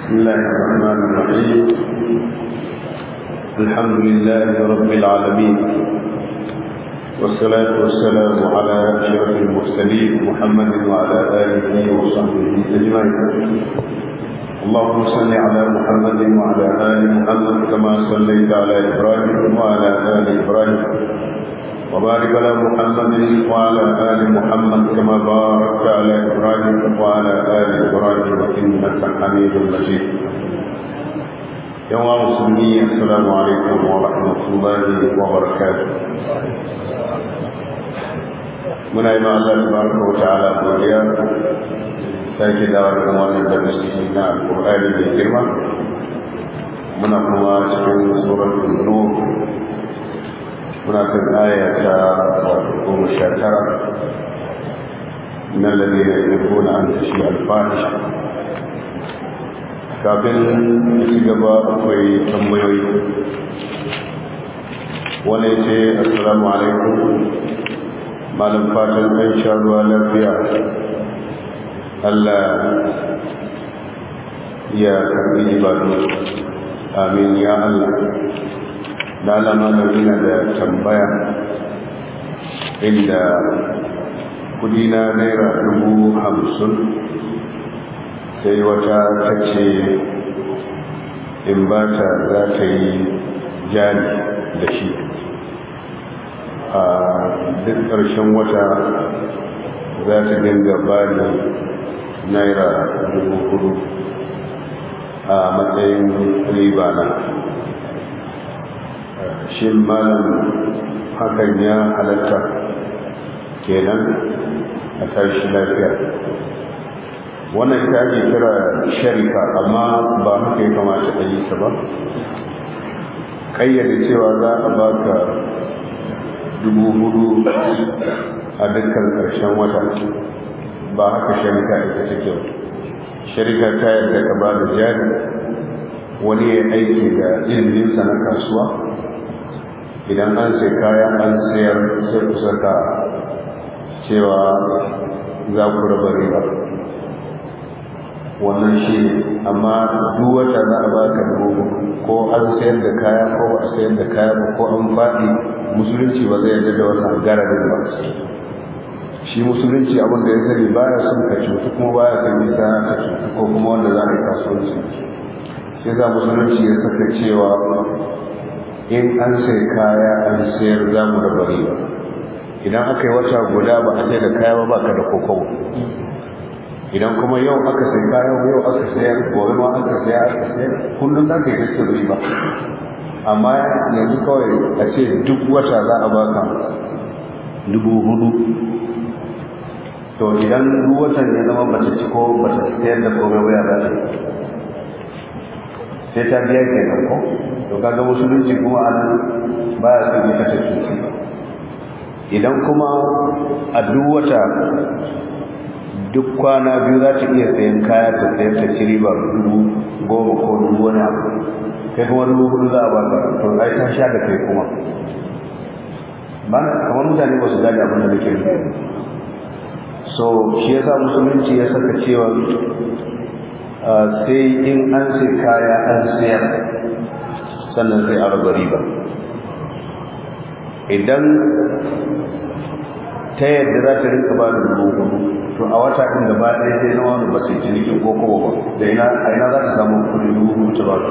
بسم الله الرحمن الرحيم الحمد لله رب العالمين والصلاة والسلام على أشرف المرسلين محمد وعلى آله وصحبه أجمعين اللهم صل على محمد وعلى آل محمد كما صليت على إبراهيم وعلى آل إبراهيم وبارك على محمد وعلى آل محمد كما باركت على إبراهيم وعلى آل إبراهيم إنك حميد مجيد يا مسلمين السلام عليكم ورحمة الله وبركاته muna yi Allah tabaraka wa ta'ala godiya sake dawo da wannan darasi na alqur'ani mai girma muna kuma cikin suratul nur muna kan aya ta goma sha tara من الذين يحبون أن تشيع الفاحشة kafin ci gaba akwai tambayoyi wani ce assalamu alaikum malam fatan ɗan sha ruwa lafiya Allah ya karbi ibadu amin ya Allah lalama da yana da tambaya inda kudi na naira dubu hamsin sai wata ta ce in ba ta za ta yi jari da shi a duk ƙarshen wata za ta dinga ba ni naira dubu hudu a matsayin riba na shi malam hakan ya halatta kenan a tashi lafiya wannan ita ake kira sharika amma ba haka ya kamata a yi ta ba ƙayyade cewa za a baka dubu hudu a dukkan ƙarshen wata ba haka sharika ita take ba sharika ta yadda ka ba da jari wani ya aiki da iliminsa na kasuwa idan an sai kaya an sayar sai ku saka cewa za ku raba riba wannan shi ne amma duk wata za a baka dubu ko an sayar da kaya ko ba a sayar da kaya ba ko an faɗi musulunci ba zai yarda da wannan gararin ba shi musulunci abin da ya sani baya son ka cutu kuma baya son yi kaya ka cutu ko kuma wanda za a yi kasuwanci sai za musulunci ya saka cewa in an sai kaya an sayar za mu raba riba idan aka yi wata guda ba a sai da kaya ba ka da kokobo idan kuma yau aka sai kaya yau aka sayar gobe ma aka sayar aka sayar kullum za ka yi gaske riba amma yanzu kawai a ce duk wata za a baka dubu hudu to idan duk watan ya zama bata ci ko bata sayar da komai waya za ta sai ta biya kenan ko to kaga musulunci kuma anan baya son ya kace cuci idan kuma a duk wata duk kwana biyu za ta iya sayan kaya ta sayar ta ci riba dubu goma ko dubu wani abu kai kuma dubu hudu za a ba ka to ai ta sha da kai kuma ba kamar mutane ba su gane abin da nake nufi so shi yasa musulunci ya saka cewa sai in an sai kaya an sayar sannan sai a raba riba idan ta yadda za ta rinka ba da dubu hudu to a wata ɗin gaba ɗaya sai zama wani ba sai cinikin ko kowa ba da ina a ina za ta samu kuɗi dubu hudu ta ba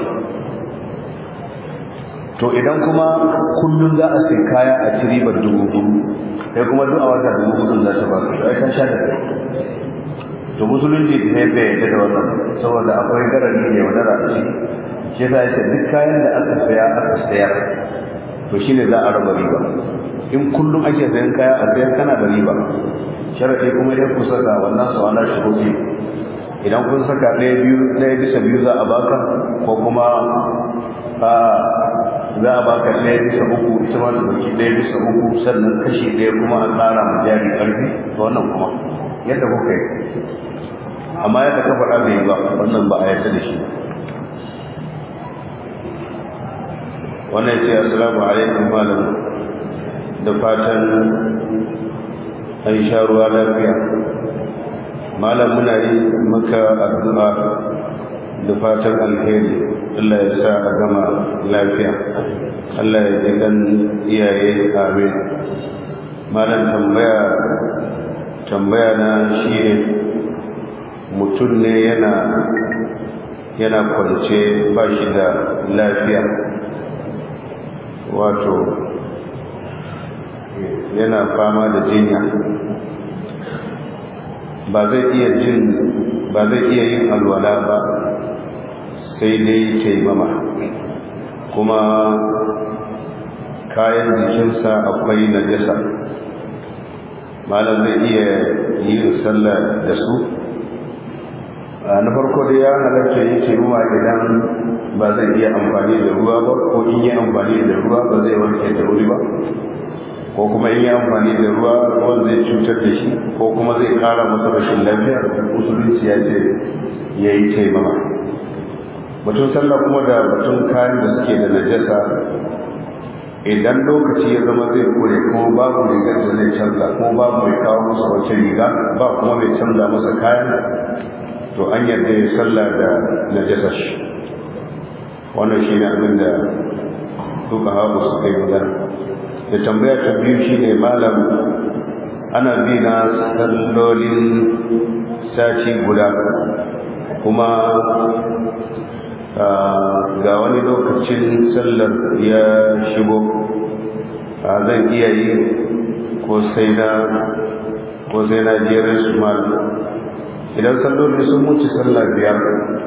to idan kuma kullum za a sai kaya a ci ribar dubu hudu sai kuma duk a wata dubu hudu za ta ba ka ai ka sha da kai to musulunci ne bai yadda da wannan saboda akwai garari ne wani rafi shi yasa yace duk kayan da aka saya aka sayar to shine za a raba riba in kullum ake sayan kaya a sayar kana da riba sharadi kuma idan ku saka wannan su ana shuruti idan kun saka ɗaya biyu ɗaya bisa biyu za a baka ko kuma a za a baka ɗaya bisa uku ita ma ta baki ɗaya bisa uku sannan kashi ɗaya kuma a ƙara ma jari ƙarfi to wannan kuma yadda kuka yi amma yadda ka faɗa bai ba wannan ba a yarda da shi wannan ce assalamu alaikum malam da fatan an sha ruwa lafiya malam muna yi maka addu'a da fatan alheri Allah ya sa a gama lafiya Allah ya ji kan iyaye amin malam tambaya tambaya na shi ne mutum ne yana yana kwance ba shi da lafiya wato yana fama da jinya ba zai iya jin ba zai iya yin alwala ba sai dai taimama kuma kayan jikinsa akwai najasa malam zai iya yin sallah da su na farko da ya halarta yi taimama idan ba zai iya amfani da ruwa ba ko in yi amfani da ruwa ba zai warke da wuri ba ko kuma in yi amfani da ruwa ruwan zai cutar da shi ko kuma zai kara masa rashin lafiya musulunci ya ce ya yi taimama batun sallah kuma da batun kayan da suke da najasa idan lokaci ya zama zai kure kuma babu rigar da zai canza kuma babu mai kawo masa wacce riga ba kuma mai canza masa kayan to an yarda ya sallah da najasa shi wannan shi ne abin da duka hagu suka yi magana da tambaya ta biyu shi ne malam ana bi na sallolin sati guda kuma ga wani lokacin sallar ya shigo zan iya yi ko sai na ko sai na jerin su malam idan salloli sun wuce sallar biyar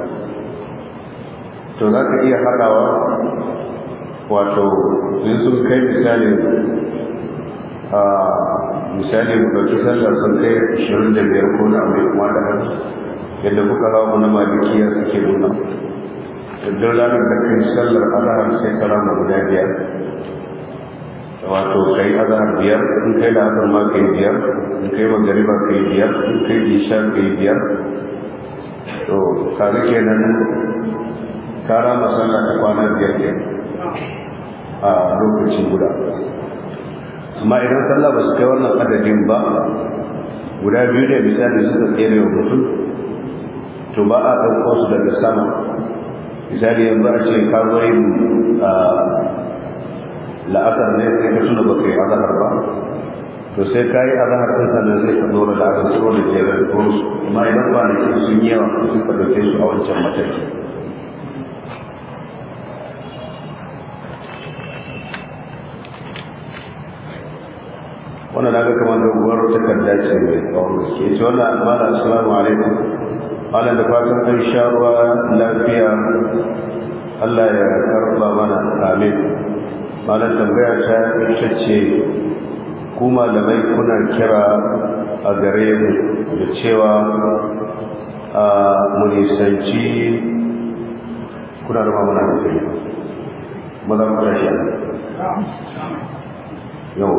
to za ka iya haɗawa wato in sun kai misali a misali mu ɗauki sallar sun kai ashirin da biyar ko na mai kuma da hannu yadda kuka hawa na malikiya suke nuna duk ranar da kai sallar azahar sai ka rama guda biyar wato kai azahar biyar in kai la'asar ma kai biyar in kai magariba kai biyar in kai isha kai biyar to kaga kenan ka rama sallah ta kwana biyar kenan a lokacin guda amma idan sallah ba su kai wannan adadin ba guda biyu ne misali suka tsere wa mutum to ba a ɗauko su daga sama misali yanzu a ce ka zo yin la'asar ne sai ka tuna ba kai azahar ba to sai ka yi azahar ɗin sannan sai ka zo da la'asar tsoro da jerar ko su amma idan kwanaki sun yi yawa sun ka ɗauke su a wancan mataki wannan daga kamar doguwar takarda ce mai tsawon gaske ce wannan almana assalamu alaikum wannan da fatan an sha ruwa lafiya Allah ya karba mana amin malam tambaya ta ita ce ku malamai kuna kira a gare mu da cewa a mu nisanci kuna da mamana da kai maza ku tashi yau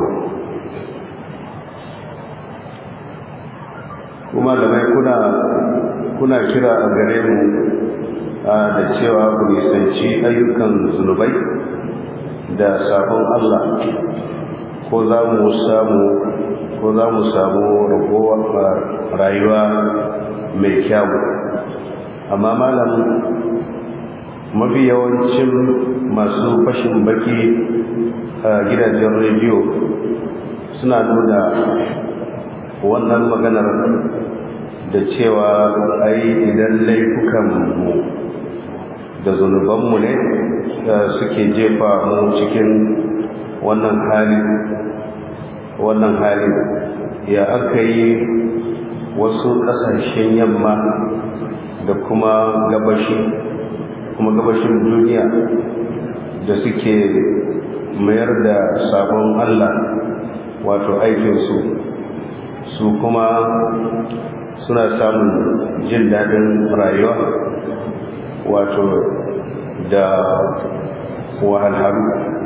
kuma da mai kuna kuna kira a gare mu da cewa ku nisanci ayyukan zunubai da sabon Allah ko za mu samu ko za mu samu ragowar rayuwa mai kyau amma malam mafi yawancin masu fashin baki a gidajen rediyo suna nuna wannan maganar da cewa ai idan laifukanmu da zunubanmu ne suke jefa mu cikin wannan hali wannan hali ya aka yi wasu ƙasashen yamma da kuma gabashi kuma gabashin duniya da suke mayar da sabon Allah wato aikinsu su kuma suna samun jin daɗin rayuwa wato da wahalhalu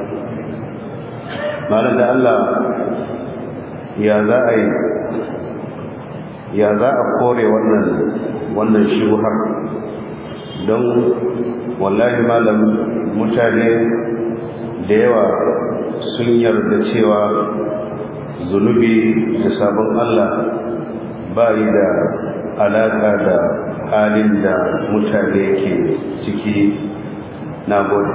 malam da Allah ya za a yi ya za a kore wannan wannan shuhar don wallahi malam mutane da yawa sun yarda cewa zunubi da sabon Allah ba yi da alaƙa da halin da mutane ke ciki na gode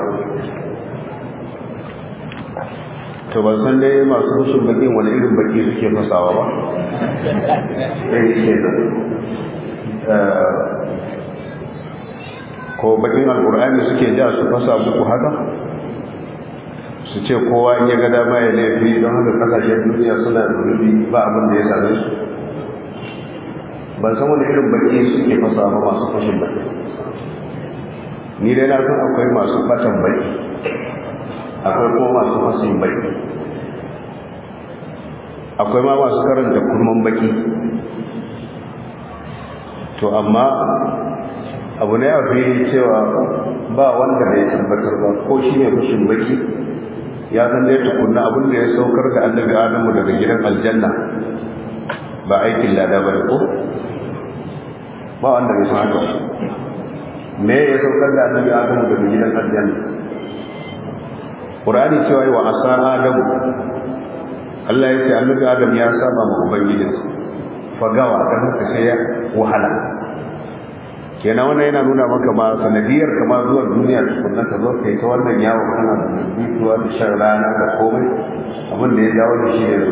to ban san dai masu rushin bakin wani irin baki suke fasawa ba ɗaya ke nan ko bakin alkur'ani suke ja su fasa muku haka su ce kowa in ya ga dama ya laifi don haka kasashen duniya suna rubi ba abin da ya same su ban san wani irin baki suke fasa ba masu fashin baki ni dai na san akwai masu batan baki akwai kuma masu fasin baki akwai ma masu karanta kurman baki to amma abu ne a fi cewa ba wanda bai tabbatar ba ko shi ne fashin baki ya san dai tukunna abin da ya saukar da annabi adamu daga gidan aljanna ba aikin lada ba ko ba wanda bai san haka me ya saukar da annabi adamu daga gidan aljanna qur'ani cewa wa asa adamu Allah ya ce annabi adam ya saba ma ubangijinsa fagawa dan haka sai ya wahala kenan wannan yana nuna maka ma sanadiyar kama zuwa duniya tukunna ka zo kai ta wannan yawo kana da mutuwa da shan rana da komai abin da ya dawo da shi ya zo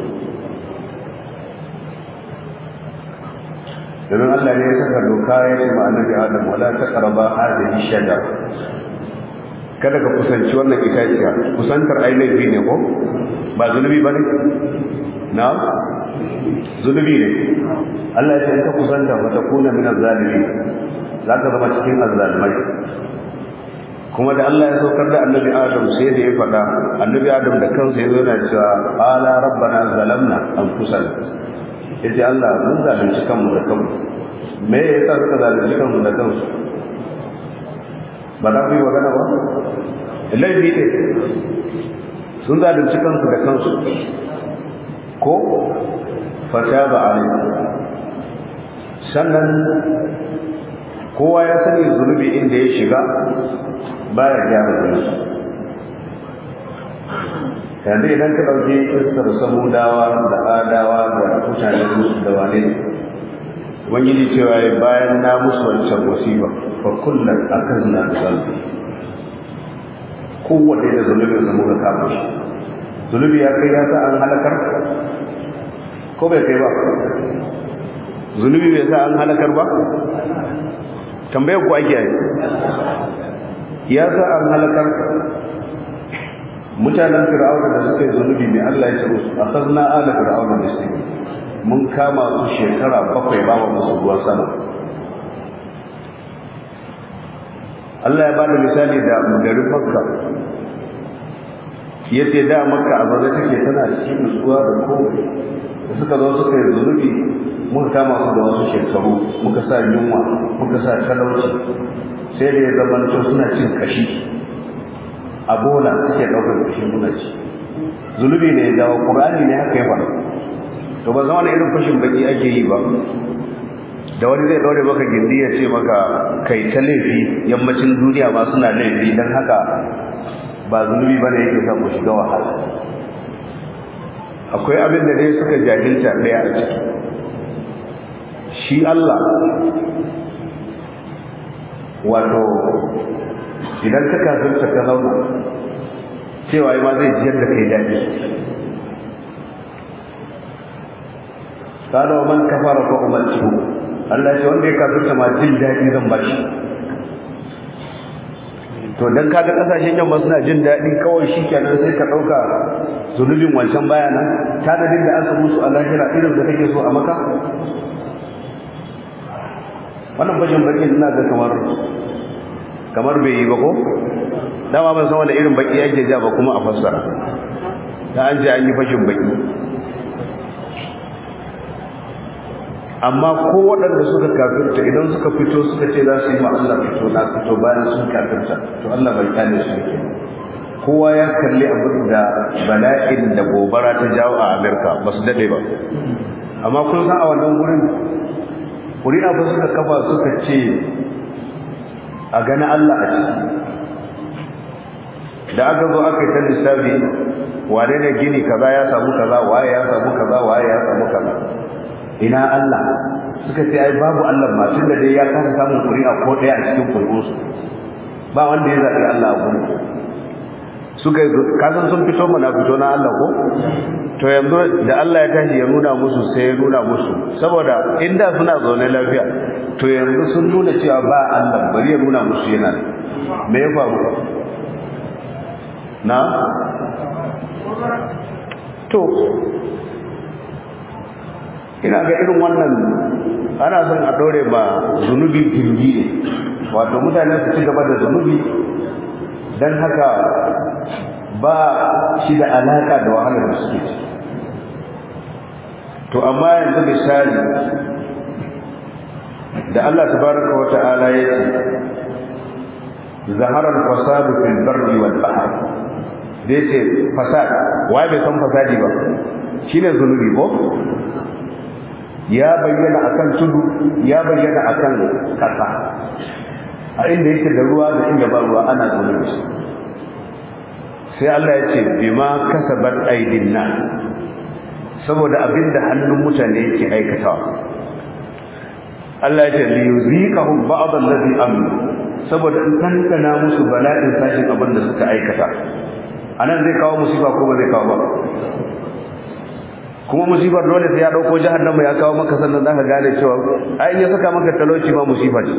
domin Allah ne ya saka doka ya ce ma annabi Adam wala taqraba hadhihi shajar kada ka kusanci wannan itaciya kusantar ainihi ne ko ba zunubi bane na zunubi ne Allah ya ce ka kusanta fa takuna min az-zalimin zaka zama cikin azzalimai kuma da Allah ya saukar da annabi Adam sai da ya faɗa annabi Adam da kansa ya zo yana cewa ala rabbana zalamna anfusana yace Allah mun zalunci kanmu da kanmu me yasa suka zalunci kanmu da kansu ba za ku yi magana ba laifi ne sun zalunci kansu da kansu ko fata ba a sannan kowa ya sani zunubi inda ya shiga baya gyara zunubi yanzu idan ka ɗauki iskar samudawa da adawa da mutanen musu da wane ubangiji cewa ya bayan na musu wancan musiba fa kullum akan na da zalbi kowanne da zunubin zama ga kafin shi zunubi ya kai ya sa an halakar ko bai kai ba zunubi bai sa an halakar ba tambayar ku ake yi ya sa an halakar mutanen fir'auna da suka yi zunubi mai Allah ya ce musu akhadna ala fir'auna bisni mun kama su shekara bakwai ba wa musu ruwan sama Allah ya ba da misali da garin Makka yace da Makka a baza take tana cikin nutsuwa da komai da suka zo suka yi zunubi muka kama su da wasu shekaru muka sa yunwa muka sa talauci sai da ya zamanto suna cin kashi a bola suke ɗaukar kashi muna ci zunubi ne ya jawo ƙur'ani ne haka ya faru to ba zama irin fashin baki ake yi ba da wani zai ɗaure maka gindi ya ce maka kai ta laifi yammacin duniya ma suna laifi don haka ba zunubi ba ne yake sa ku shiga wahala akwai abin da dai suka jahilta ɗaya a ciki shi Allah wato idan ka kafirta ka zauna cewa ma zai jiyar da kai daɗi kada man kafara fa umarci Allah ya ce wanda ya kafirta ma jin daɗi zan ba shi to dan kaga kasashen yamma suna jin daɗi kawai shi kenan sai ka ɗauka zunubin wancan baya nan tanadin da aka musu a lahira irin da kake so a maka wannan bashin bakin ina ga kamar kamar bai yi ba ko dama ban san wanda irin baki yake ja ba kuma a fassara da an je an yi fashin baki amma ko waɗanda suka kafirta idan suka fito suka ce za su yi ma Allah fito na fito bayan sun kafirta to Allah bai kyale su yake kowa ya kalli abin da bala'in da gobara ta jawo a Amerika ba su daɗe ba amma kun san a wannan gurin ƙuri'a ba suka kafa suka ce a gani Allah a ciki da aka zo aka yi ta lissafi wane ne gini kaza ya samu kaza waye ya samu kaza waye ya samu kaza ina Allah suka ce ai babu Allah ma tun da dai ya kasa samun ƙuri'a ko ɗaya a cikin ƙuri'unsu ba wanda ya zaɓi Allah a gurin suka yi kasan sun fito mana fito na Allah ko to yanzu da Allah ya tashi ya nuna musu sai ya nuna musu saboda inda suna zaune lafiya to yanzu sun nuna cewa ba Allah bari ya nuna musu yana me ya faru na to ina ga irin wannan ana son a dore ba zunubi gindi ne wato mutane su ci gaba da zunubi don haka ba shi da alaka da wahalar da suke ci to amma yanzu misali da Allah tabaraka wa ta'ala ya ce zahara al-fasadu fil barri wal bahr da yace fasad wai bai san fasadi ba shine zunubi ko ya bayyana akan tudu ya bayyana akan kasa a inda yake da ruwa da inda ba ruwa ana zunubi sai Allah ya ce bima kasabat aidin nas saboda abinda hannun mutane yake aikatawa Allah ya ce li yuziqahum ba'd allazi amilu saboda in tantana musu bala'in sashin abin da suka aikata anan zai kawo musiba ko ba zai kawo ba kuma musibar dole sai ya dauko jahannama ya kawo maka sannan zaka gane cewa ai in ya saka maka talauci ma musiba ce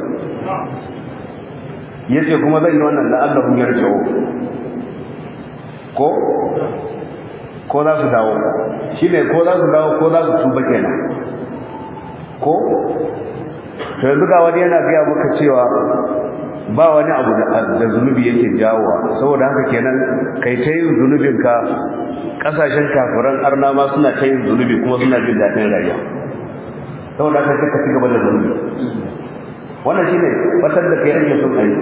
yace kuma zan yi wannan da Allah ya yarji'u ko ko za su dawo shine ko za su dawo ko za su tuba kenan ko to yanzu ga wani yana gaya maka cewa ba wani abu da zunubi yake jawowa saboda haka kenan kai ta yin zunubinka kasashen kafiran arna ma suna ta yin zunubi kuma suna jin daɗin rayuwa saboda haka sai ka ci gaba da zunubi wannan shine batar da kai ake son ayi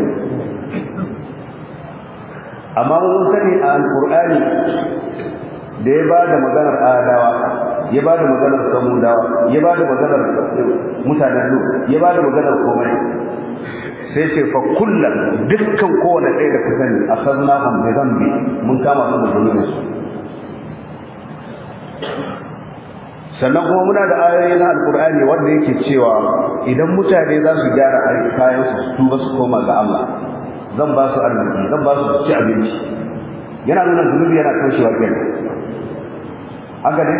amma mun sani a alqur'ani da ya ba da maganar adawa ya ba da maganar samudawa ya ba da maganar mutanen lu ya ba da maganar komai sai ce fa kullum dukkan kowane ɗaya da ka sani a sanna hum bi zambi mun kama su da zunubin su sannan kuma muna da ayoyi na alkur'ani wanda yake cewa idan mutane za su gyara kayan su su tuba su koma ga Allah zan ba su arziki zan ba su ci abinci yana nuna zunubi yana toshewa kenan haka ne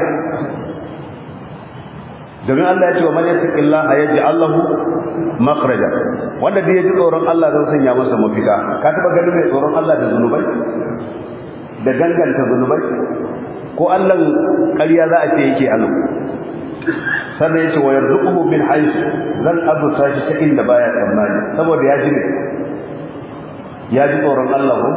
domin Allah ya ce wa man yattaqillaha yaj'al lahu makhraja wanda da yaji tsoron Allah zan sanya masa mafita ka taba ganin mai tsoron Allah da zunubai da danganta zunubai ko Allah ƙarya za a ce yake anan sannan yace wa yarzuquhu min haythu zan azuta shi ta inda baya tsammani saboda ya ji ne ya ji tsoron Allah ko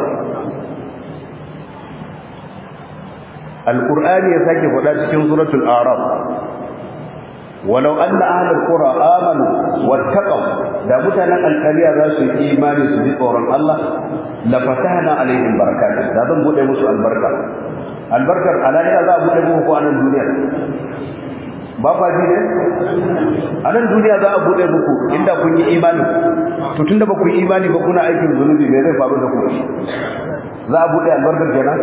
Al-Qur'ani ya sake faɗa cikin suratul A'raf ولو أن أهل القرى آمنوا واتقوا da mutanen alkaliya za su yi imani su ji tsoron Allah la fatahna alaihim barakat da zan bude musu albarka albarkar alaniya za a bude muku ko anan duniya ba fa ji ne anan duniya za a bude muku inda kun yi imani to tunda ba ku yi imani ba kuna aikin zunubi me zai faru da ku za a bude albarkar kenan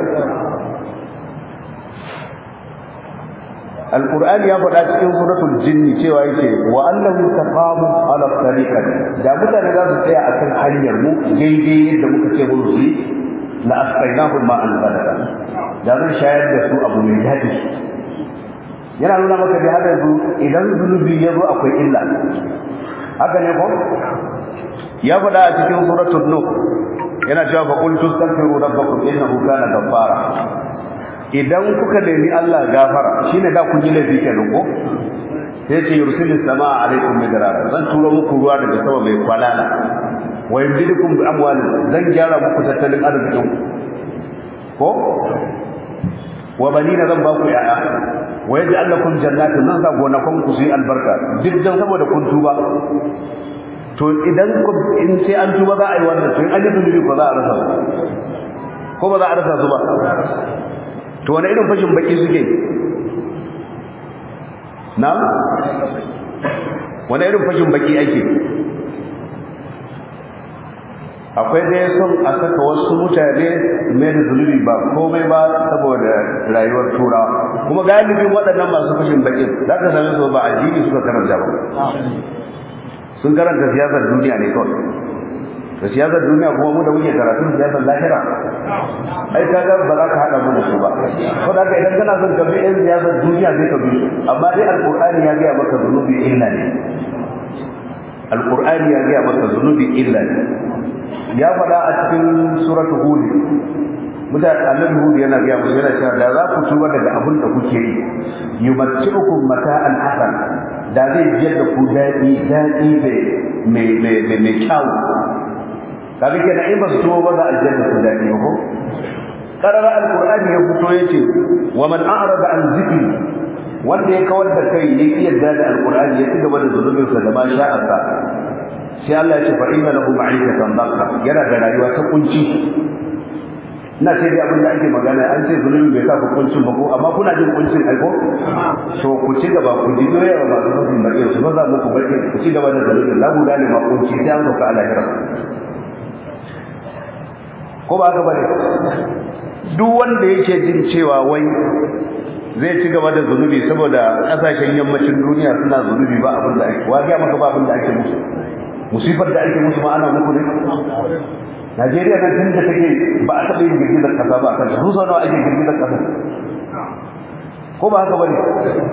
alqur'ani ya faɗa cikin suratul jinni cewa yake wa annahu taqamu ala tariqati da mutane za su tsaya akan hanyar mu daidai yadda muka ce mu yi la asqainahu ma an badala da zan shayar da su abu mai daɗi yana nuna maka da hada zu idan zunubi ya zo akwai illa haka ne ko ya faɗa a cikin suratul nuh yana cewa fa qul tastaghfiru rabbakum innahu kana ghaffara idan kuka nemi Allah gafara shine da kun yi laifi kenan ko sai ce yursilis samaa alaikum midrara zan turo muku ruwa daga sama mai kwalala wa yumdidukum bi amwalin zan gyara muku tattalin arzikin ko wa banina zan ba ku yaya wa yaj'al lakum jannatin zan sa gonakon ku su yi albarka duk dan saboda kun tuba to idan in sai an tuba za a yi wannan to in an yi zunubi ko za a rasa su ko ba za a rasa su ba to wani irin fashin baki suke na wani irin fashin baki ake akwai dai son a saka wasu mutane mai da zunubi ba komai ba saboda rayuwar turawa kuma galibin waɗannan masu fashin bakin za ka same su ba addini suka karanta ba sun karanta siyasar duniya ne kawai da siyasar duniya kuma mu da muke karatun siyasar lahira ai ka ga ba za ka haɗa mana su ba ko da ka idan kana son ka bi yan siyasar duniya sai ka bi amma dai alqur'ani ya ga maka zunubi illa ne alqur'ani ya ga maka zunubi illa ne ya faɗa a cikin suratul hud mutane annabi hud yana ga musu yana cewa da za ku tuba daga abin da kuke yi yumatti'ukum mata'an hasan da zai jiyar da ku daɗi daɗi mai mai mai mai kyau kaga kenan in ba su tuba ba za a jiyar da ku daɗi ba ko qarara alqur'ani ya fito yace wa man a'rada an zikri wanda ya kawar da kai ya ki yarda da alqur'ani ya ci gaba da zunubinsa da ma sha'arsa sai Allah ya ce fa inna lahu ma'ikatan dhanka yana da rayuwa ta kunci ina sai dai abin da ake magana an ce zulumi bai sa ku kuncin ba ko amma kuna jin kuncin ai ko to ku ci gaba ku ji doya wa masu fasin bakin su ba za muku bakin ku ci gaba da zulumin la guda ne ma kunci sai an sauka Allah ya ko ba haka bane duk wanda yake jin cewa wai zai ci gaba da zunubi saboda kasashen yammacin duniya suna zunubi ba abin da ake wa ga maka ba abin da ake musu musifar da ake musu ma ana muku ne Najeriya nan tun da take ba a taɓa yin girgizar ƙasa ba a kan su sau nawa ake girgizar ƙasa ko ba haka ba ne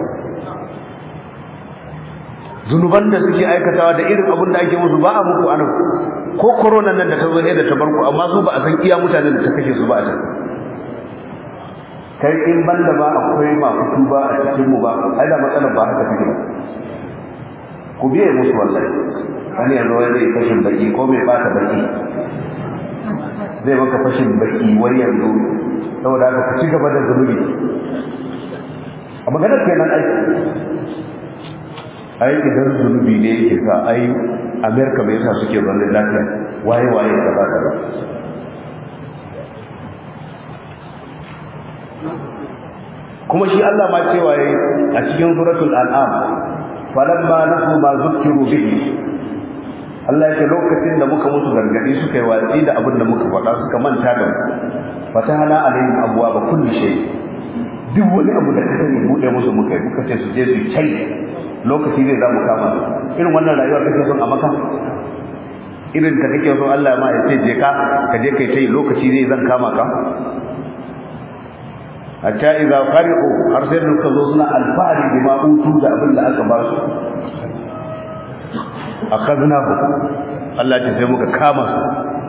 zunuban da suke aikatawa da irin abin da ake musu ba a muku anan ko korona nan da ta zo ne da ta barku amma su ba a san iya mutanen da ta kashe su ba a can kai in banda ba akwai masu tuba a cikin mu ba ai da matsalar ba haka take ba ku biye musu wallahi wani yanzu wani zai fashin baki ko mai bata baki zai maka fashin baki wani yanzu saboda haka ku ci gaba da zunubi a maganar kenan aiki ai idan zunubi ne yake sa ai amerika bai yasa suke zaune lafiya waye waye kaza kaza kuma shi Allah ma cewa yayi a cikin suratul an'am falamma nasu ma zukkiru bihi Allah ya ce lokacin da muka musu gargadi suka yi watsi da abin da muka faɗa suka manta da mu fatahana alaihim abwaaba kulli shay duk wani abu da ka sani bude musu muka yi muka ce su je su kai lokaci zai za mu kama su irin wannan rayuwa kake son a maka irin ta kake son Allah ma ya ce je ka ka je kai tai lokaci zai zan kama ka hatta idza fariqu har sai suka zo suna alfahari bima utu da abin da aka ba su akhadnahu Allah ya sai muka kama su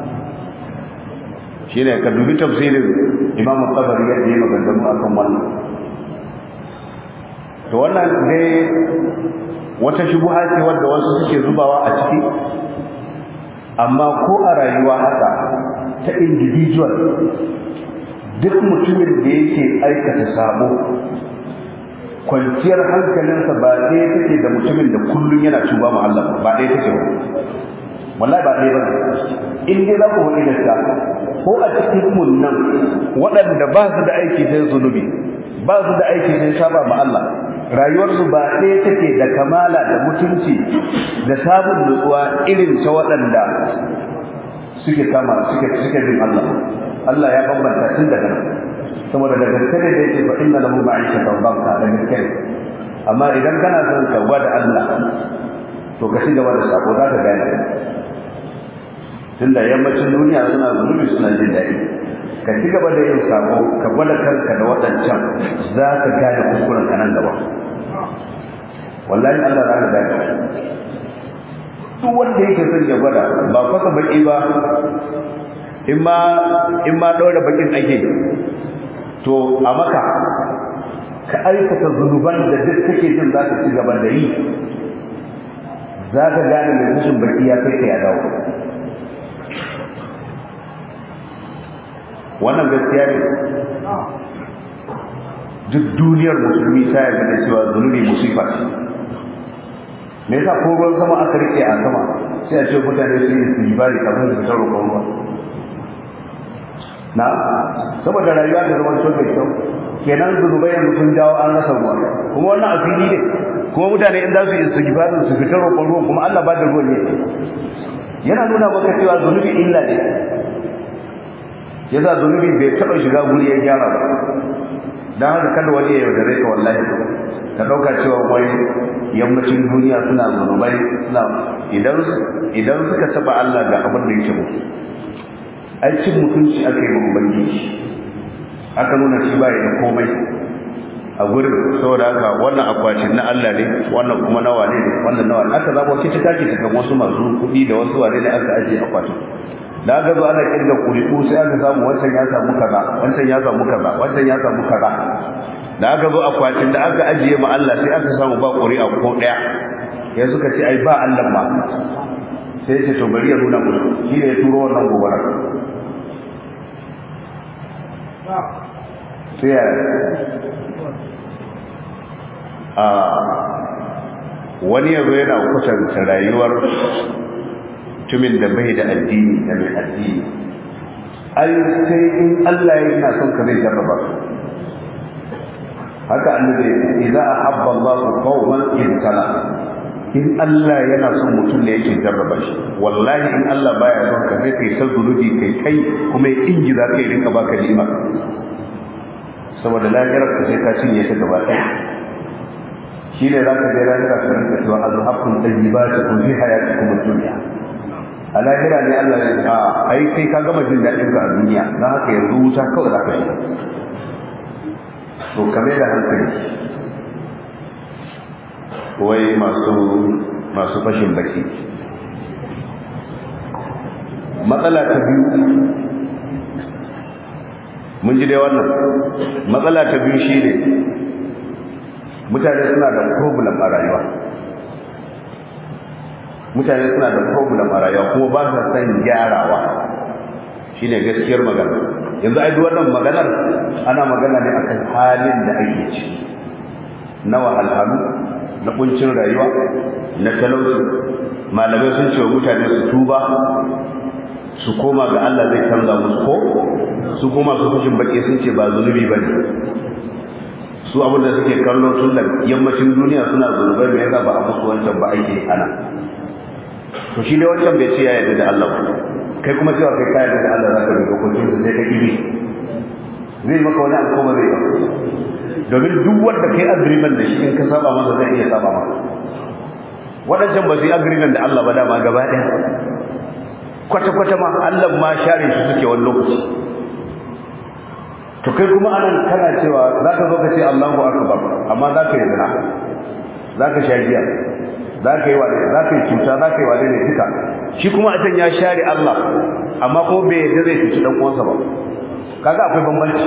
shine ka dubi tafsirin Imam Tabari ya yi maganganu akan wannan to wannan dai wata shubuha ce wadda wasu suke zubawa a ciki amma ko a rayuwa haka ta individual duk mutumin da yake aikata sabo kwanciyar hankalinsa ba ɗaya take da mutumin da kullum yana tuba ma Allah ba ɗaya take ba wallahi ba ɗaya ba in dai za ku faɗi gaskiya ko a cikin mun nan waɗanda ba su da aiki sai zunubi ba su da aiki sai saba ma Allah rayuwarsu ba ɗaya take da kamala da mutunci da sabon nutsuwa irin ta waɗanda suke kama suke suke bin Allah Allah ya bambanta tun daga nan saboda da gaske ne da yake fa inna lahu ma'ishatan banka da gaske amma idan kana son ka gwada Allah to ka shiga da sako za ka gane tunda yammacin duniya suna zunubi suna jin daɗi ka ci gaba da yin sako ka gwada kanka da waɗancan za ka gane kuskuren ka nan gaba wallahi Allah za ka gane duk wanda yake son ya gwada ba fasa baki ba in ma in ma ɗaura bakin ake to a maka ka aikata zunuban da duk kake jin za ka ci gaba da yi za ka gane mai fushin baki ya kai ka ya dawo wannan gaskiya ne duk duniyar musulmi ta yarda da cewa zunubi musifa ce me yasa ko ruwan sama aka rike a sama sai a ce mutane su yi istijbari kafin su fitar roƙon ruwa na saboda rayuwa da zaman so mai kyau kenan zunubai yanzu sun jawo an rasa ruwa kuma wannan a fili ne kuma mutane in za su yi istijbari su fitar roƙon ruwa kuma Allah ba da ruwan ne yana nuna maka cewa zunubi illa ne yasa zunubi bai taɓa shiga guri ya gyara ba don haka kada wani ya yaudare ka wallahi ka ɗauka cewa wai yammacin duniya suna zunubai suna idan idan suka taɓa Allah ga abin da yake musu ai cin mutunci aka yi wa ubangiji aka nuna shi ba da komai a gurin saboda haka wannan akwatin na Allah ne wannan kuma na wane ne wannan na wane aka zabo shi ta take ta wasu masu kuɗi da wasu wane ne aka ajiye akwatin da aka zo ana kirga kuri'u sai aka samu wancan ya samu kaza wancan ya samu kaza wancan ya samu kaza da aka zo akwatin da aka ajiye ma Allah sai aka samu ba kuri'a ko daya ya suka ce ai ba Allah ma sai ce to bari ya nuna musu shi ne ya turo wannan gobara sai ya a wani yazo yana kwatanta rayuwar mutumin da bai da addini da mai addini ai sai in Allah ya yana son ka zai jarraba haka annabi idza ahabba Allahu qauman ibtala in Allah yana son mutum ne yake jarraba shi wallahi in Allah baya son ka zai kai sa zunubi kai kai kuma ya ingiza kai rinka baka ni'ima saboda lafiyar ka sai ka cinye ta gaba ɗaya shi ne za ka je lahira ka rinka cewa azhabtum tayyibatikum fi hayatikum ad-dunya a lahira ne Allah ya ce a ai kai ka gama jin daɗin ka a duniya don haka yanzu wuta kawai za ka shiga to kame da hankali wai masu masu fashin baki matsala ta biyu mun ji dai wannan matsala ta biyu shi ne mutane suna da problem a rayuwa mutane suna da problem a rayuwa kuma ba sa san gyarawa shine gaskiyar magana yanzu ai duk wannan maganar ana magana ne akan halin da ake ci na wahalhalu na kuncin rayuwa na talauci malamai sun ce wa mutane su tuba su koma ga Allah zai canza musu ko su koma su fashin baki sun ce ba zunubi bane su abin da suke kallo tun da yammacin duniya suna zunubai me yasa ba a musu wancan ba ake ana to shi ne wancan bai ce ya yarda da Allah ba kai kuma cewa kai ka yarda da Allah zaka bi dokokin sa sai ka kibi zai maka wani abu kuma zai ba domin duk wanda kai agreement da shi in ka saba masa zai iya saba maka waɗancan ba su yi agreement da Allah ba dama gaba ɗaya kwata-kwata ma Allah ma share shi suke wani lokaci to kai kuma anan kana cewa zaka zo ka ce Allahu akbar amma zaka yi zina zaka sha giya zaka yi wani zaka yi cuta zaka yi wani ne duka shi kuma a can ya share Allah amma ko bai yadda zai cuci dan uwansa ba kaga akwai bambanci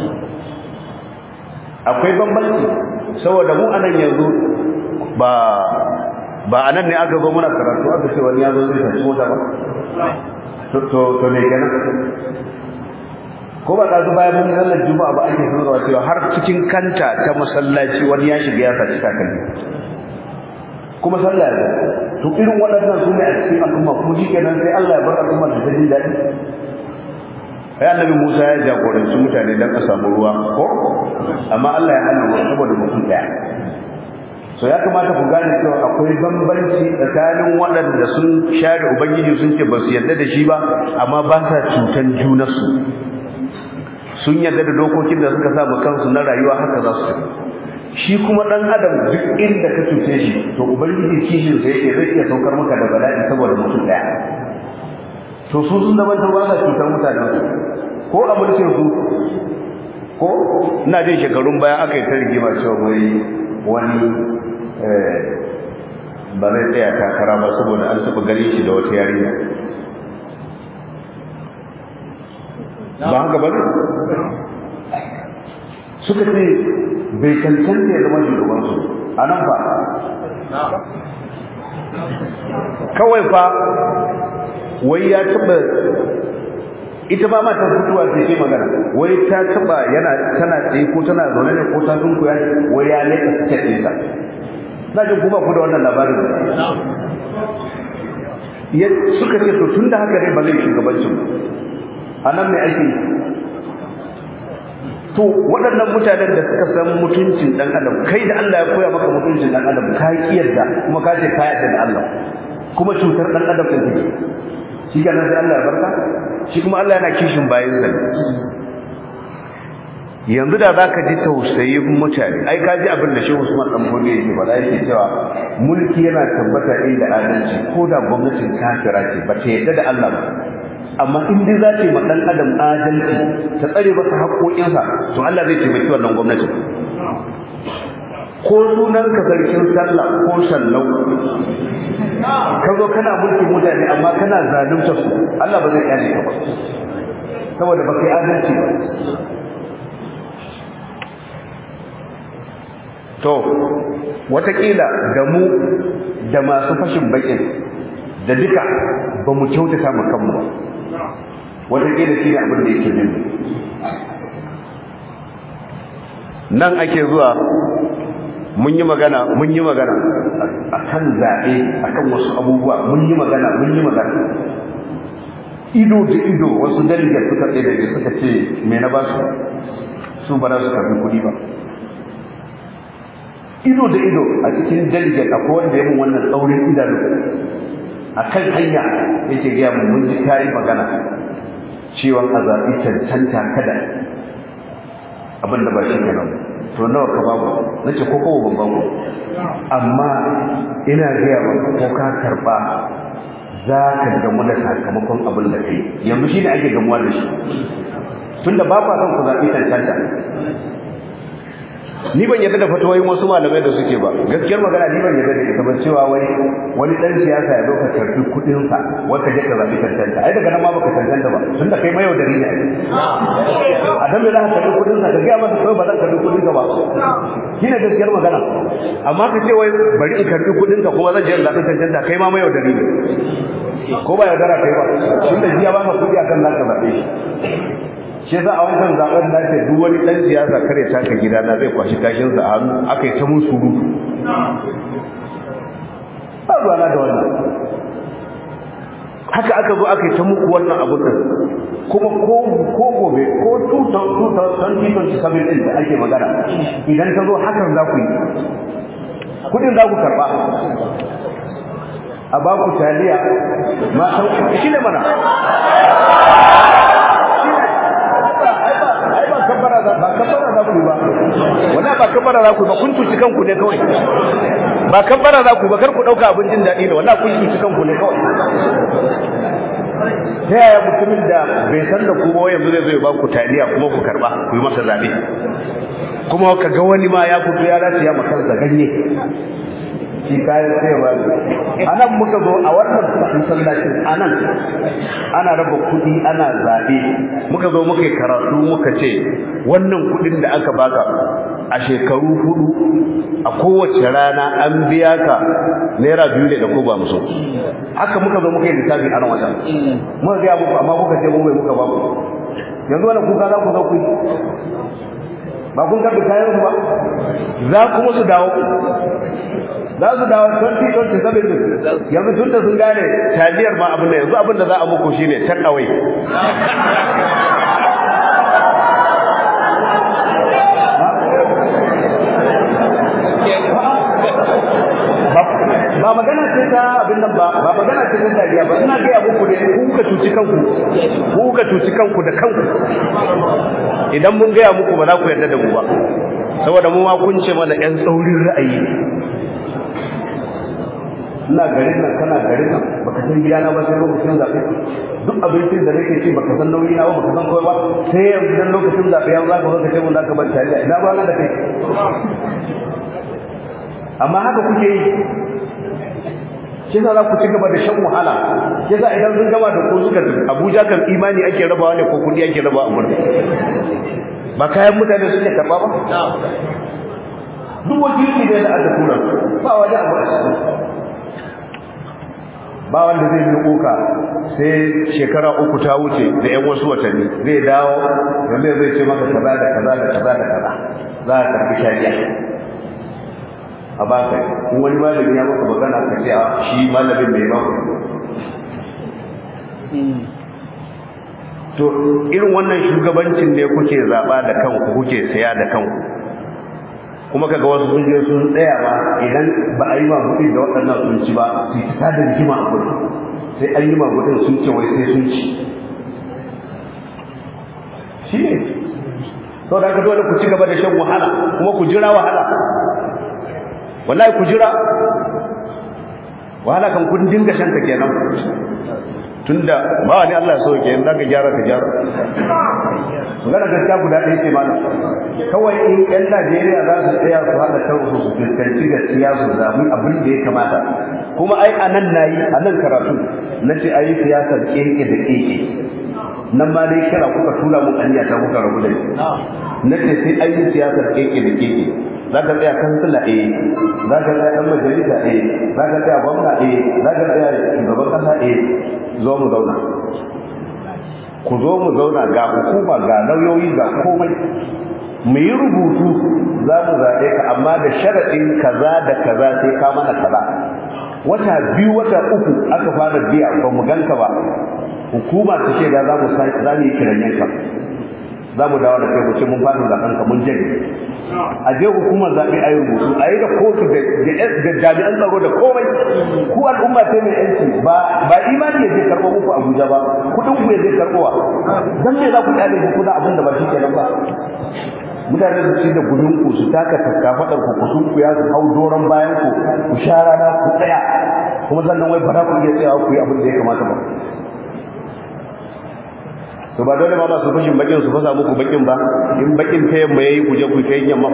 akwai bambanci saboda mu anan yanzu ba ba anan ne aka zo muna karatu aka ce wani ya zo zai tafi mota ba to to ne kenan ko ba ka bayan mun sallar juma'a ba ake sanarwa cewa har cikin kanta ta masallaci wani ya shiga ya saci takalmi kuma sallah ya to irin waɗannan su ne a cikin al'umma kuma shi kenan sai Allah ya bar al'umma ta jin daɗi ai annabi Musa ya jagoranci mutane dan a samu ruwa ko amma Allah ya hana ruwa saboda mutum ɗaya so ya kamata ku gane cewa akwai bambanci tsakanin waɗanda sun share ubangiji sun ce ba su yarda da shi ba amma ba sa cutan junansu sun yarda da dokokin da suka sa kansu na rayuwa haka za su shi kuma dan adam duk inda ka cuce shi to ubangiji kishin sa yake zai iya saukar maka da bala'i saboda mutum daya to su sun zama ta ba sa cutar mutane ko a mulkin su ko ina jin shekarun baya aka yi ta rigima cewa wai wani ba zai tsaya takara ba saboda an taɓa ganin shi da wata yarinya ba haka ba suka ce bai cancanta ya zama shugabansu a nan fa kawai fa wai ya taba ita ba mata fituwa ta ce magana wai ta taba yana tana tsaye ko tana zaune ne ko ta dunku ya wai ya leka suke ɗinsa na jin kuma ku da wannan labarin suka ce to tun da haka ne ba zai shugabancin a nan mai ake to waɗannan mutanen da suka san mutuncin ɗan adam kai da Allah ya koya maka mutuncin ɗan adam ka yi yarda kuma ka ce ka yarda da Allah kuma cutar dan adam din take shi ga nan sai Allah ya barka shi kuma Allah yana kishin bayin sa yanzu da zaka ji tausayin mutane ai ka ji abin da Shehu Usman dan Bode yake faɗa yake cewa mulki yana tabbata inda adalci ko da gwamnatin kafira ce ba ta yarda da Allah ba amma in dai za ta yi ma dan adam adalci ta tsare masa haƙoƙinsa to Allah zai taimaki wannan gwamnatin ko sunan ka sarkin sallah ko sallau ka zo kana mulkin mutane amma kana zalunta su Allah ba zai kyale ka ba saboda ba kai adalci ba to watakila da mu da masu fashin bakin da duka ba mu kyautata mu kanmu ba watakila shi ne abin da yake bin nan ake zuwa mun yi magana mun yi magana a kan zaɓe a kan wasu abubuwa mun yi magana mun yi magana ido da ido wasu daligar suka tsaye da suka ce me na ba su su ba za su karbi kuɗi ba ido da ido a cikin daligar akwai wanda ya mun wannan tsaurin idanu a kan hanya yake gaya mun mun ji kayi magana cewa a zaɓi cancanta kada abin da ba shi kenan to nawa ka babu nace ko kowa ban babu amma ina gaya maka ko ka karba za ka gamu da sakamakon abin da kai yanzu shi ne ake gamuwa da shi tunda ba kwa son ku zaɓi cancanta ni ban yarda da fatawoyin wasu malamai da suke ba gaskiyar magana ni ban yarda da ita ba cewa wai wani dan siyasa ya zo ka karbi kudin sa wai ka je ka zabi cancanta ai daga nan ma baka cancanta ba tunda kai mai yaudari ne a dan me za ka karbi kudin sa ka ga masa kawai ba zan karbi kudin ka ba shine gaskiyar magana amma ka ce wai bari in karbi kudin ka kuma zan je in zabi cancanta kai ma mai yaudari ne ko ba yaudara kai ba tunda jiya ba ka kudi akan zaka zabe shi shi za a wancan zaben da ce duk wani dan siyasa kare taka gida na zai kwashi kashin sa a hannu aka yi ta mun surutu ba ruwa na da wannan haka aka zo aka yi ta muku wannan abu din kuma ko ko gobe ko 2027 din da ake magana idan ta zo hakan za ku yi kudin za ku karba a baku taliya ma shi ne mana ba kabbara za ku ba wala ba kabbara za ku ba kun tuci kanku ne kawai ba kabbara za ku ba kar ku dauka abin jin daɗi ne wala kun tuci kanku ne kawai ta yaya mutumin da bai san da ku ba yanzu zai zo ya ba ku taliya kuma ku karba ku yi masa zabe kuma ka ga wani ma ya fito ya race ya makansa ganye shi kayan sayarwa a nan muka zo a wannan masallacin a nan ana raba kuɗi ana zaɓe muka zo muka yi karatu muka ce wannan kuɗin da aka baka a shekaru hudu a kowace rana an biya ka naira biyu ne da ko ba musu haka muka zo muka yi lissafi a nan wajen muka gaya muku amma muka ce mu bai muka ba ku yanzu wannan kuka za ku zo ku yi ba kun karɓi kayan su ba za kuma su dawo za su dawo 2027 yanzu tun da sun gane taliyar ma abin da yanzu abin da za a muku shine take away ba magana ce ta abin nan ba ba magana ce ta dariya ba ina ga muku ne ku ka cuci kanku ku ka cuci kanku da kanku idan mun gaya muku ba za ku yarda da mu ba saboda mu ma kun ce mana yan tsaurin ra'ayi ina garin nan kana garin nan baka san gidana ba sai lokacin zaɓe duk abincin da nake ci baka san nauyi na ba baka san kawai ba sai yanzu dan lokacin zaɓe yanzu za ka zo ka ce mun za ka bar tariya ina ba na da kai amma haka kuke yi shi za ku ci gaba da shan wahala shi za idan sun gama da ko suka Abuja kan imani ake rabawa ne ko kudi ake rabawa a Amurka ba kayan mutane suke karba ba duk wakilci da aka tura ba wani abu a ciki ba wanda zai yi koka sai shekara uku ta wuce da yan wasu watanni zai dawo wanda zai ce maka kaza da kaza da kaza da kaza za ka karbi shari'a a baka in wani malami ya maka magana ka ce shi malamin mai ba to irin wannan shugabancin ne kuke zaba da kanku kuke saya da kanku kuma kaga wasu sun je sun tsaya ba idan ba a yi magudi da waɗannan sun ci ba su yi ta da rigima a gudu sai an yi magudin sun ce wai sai sun ci shi ne sau da aka dole ku ci gaba da shan wahala kuma ku jira wahala wallahi ku jira wahala kan kun dinga shan ta kenan tunda ba wani Allah so ke yanzu ka gyara ka gyara magana gaskiya guda ɗaya ce mana kawai in ƴan Najeriya za su tsaya su haɗa kansu su fuskanci gaskiya su zaɓi abin da ya kamata kuma ai a nan nayi a nan karatu na ce ayi siyasar keke da keke nan ma dai kira kuka tura mu aniya ta kuka rabu da ni na ce sai ayi siyasar keke da keke za ka tsaya kansila eh za ka tsaya ɗan majalisa eh za ka tsaya gwamna eh za ka tsaya shugaban ƙasa eh zo mu zauna ku zo mu zauna ga hukuma ga lauyoyi ga komai mu yi rubutu za mu zaɓe ka amma da sharaɗin kaza da kaza sai ka mana kaza wata biyu wata uku aka fara biya ba mu ganka ba hukuma ta ce da za mu za mu yi kiranyen ka za mu dawo da kai mu ce mun fara zaɓen ka mun jage a je hukumar zaɓe a yi rubutu a yi da kotu da jami'an tsaro da komai ku al'umma ce mai yanci ba ba imani ya je karɓo muku abuja ba kuɗin ku ya je karɓowa dan me za ku kyale ku kuna abin da ba shi kenan ba mutane su ci da gudun ku su taka takkafaɗar ku ku sun ku ya su hau doron bayan ku ku sha rana ku tsaya kuma sannan wai ba za ku iya tsayawa ku yi abin da ya kamata ba to ba dole ba masu fashin bakin su fasa muku bakin ba in bakin ta yamma yayi ku je ku ta yamma